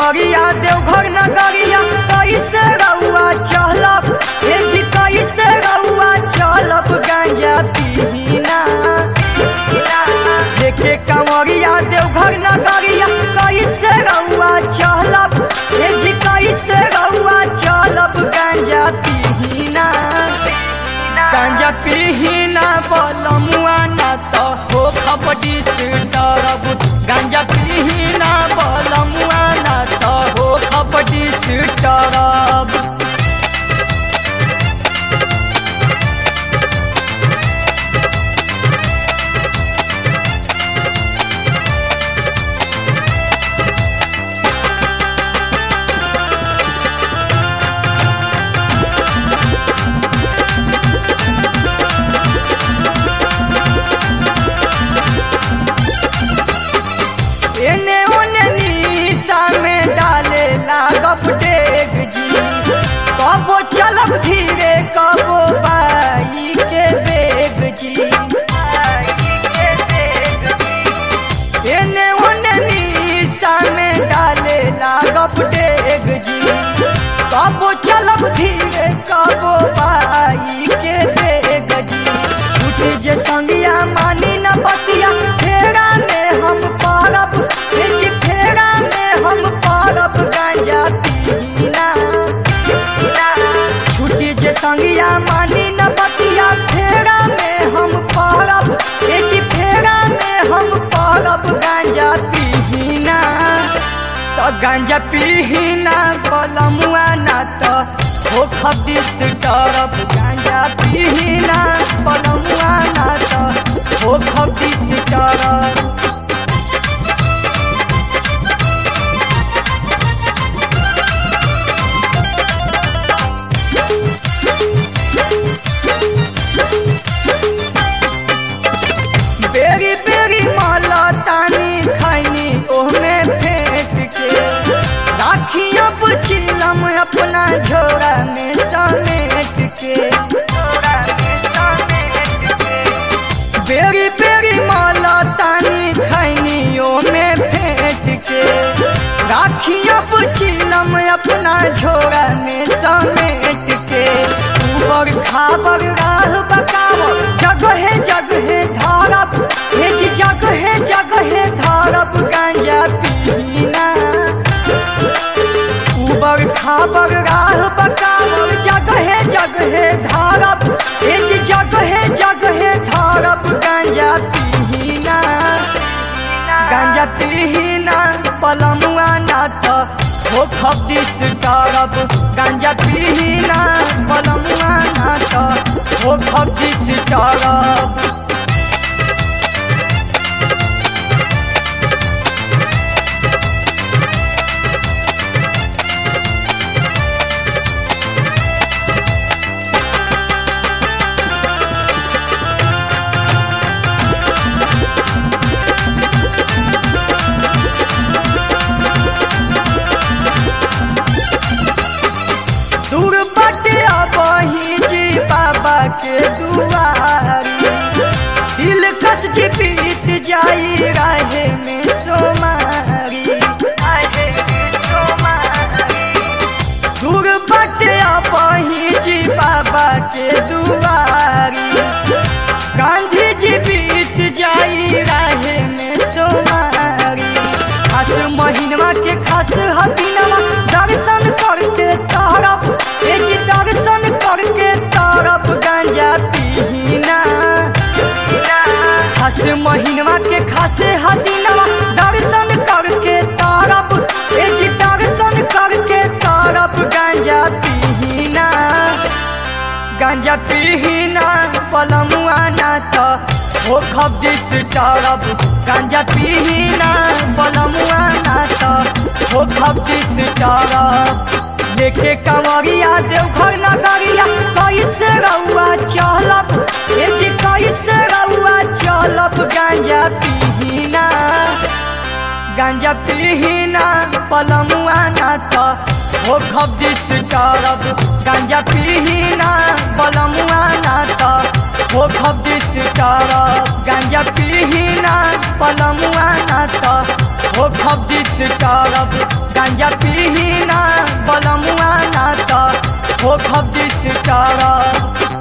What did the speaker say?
कंवरिया देवघर नगरिया कैसे रउआ चलब हे जी कैसे रउआ चलब गांजा पीना देखे कंवरिया देवघर नगरिया कैसे रउआ चलब हे जी कैसे रउआ चलब गांजा पीना गांजा पीना बलमुआ ना तो हो खपटी से डरब गांजा पीना बलमुआ ना तो हो खपटी से डरब एने ओने नीसा में डाले लागब डेग जी कबो चलब धीरे कबो बाई के बेग जी एने ओने नीसा में डाले लागब डेग जी कबो चलब धीरे कबो बाई के बेग जी छूटे जे संगिया मानी न बतिया फेरा में हम पारब बिच फेरा में हम पारब गांजा पीना छूटी जे संगिया मानी न बतिया फेरा में हम पारब बिच फेरा में हम पारब गांजा पीना तो गांजा पीना बलमुआ ना तो हो खबिस डरब गांजा पीना बलमुआ ना तो हो खबिस डरब बेरी बेरी माला तानी खैनी ओहमे फेंट के राखिया पुचिलम अपना झोरा में समेट के बेरी बेरी माला तानी खैनी ओहमे फेंट के राखिया पुचिलम अपना झोरा में समेट के ऊबर खाबर राह बकावर जगहे जगहे धारब हेज जगहे जगहे धारब गांजा पीना ऊबर खाबर राह बकावर जगहे जगहे धारब हेज जगहे जगहे धारब गांजा पीना गांजा पीना पलमुआ ना तो हो खबिस डरब गांजा पीना पलमुआ ना तो हो खबिस डरब दूर बटे अबही जी बाबा के दुआरी दिल कस जी बीत जाई राहे में सोमारी दूर बटे अबही जी बाबा के दुआरी गांधी जी बीत जाई राहे में सोमारी खास महीनवा के खास हदीनवा दर्शन करके तारब ए जी दर्शन करके तारब गांजा पीना खास महीनवा के खास हदीनवा दर्शन करके तारब ए जी दर्शन करके तारब गांजा पीना गांजा पीना पलमुआ ना तो हो खबजिस डरब गांजा पीना पलमुआ ना तो हो खबजिस डरब लेके कंवरिया देवघर नगरिया कैसे रउआ चलब ए जी कैसे रउआ चलब गांजा पीना गांजा पीना पलमुआ ना तो हो खबजिस डरब गांजा पीना पलमुआ ना तो हो खबजिस डरब गांजा पीना पलमुआ ना तो हो खबजी से करब गांजा पीही ना बलमुआ ना त हो खबजी से करब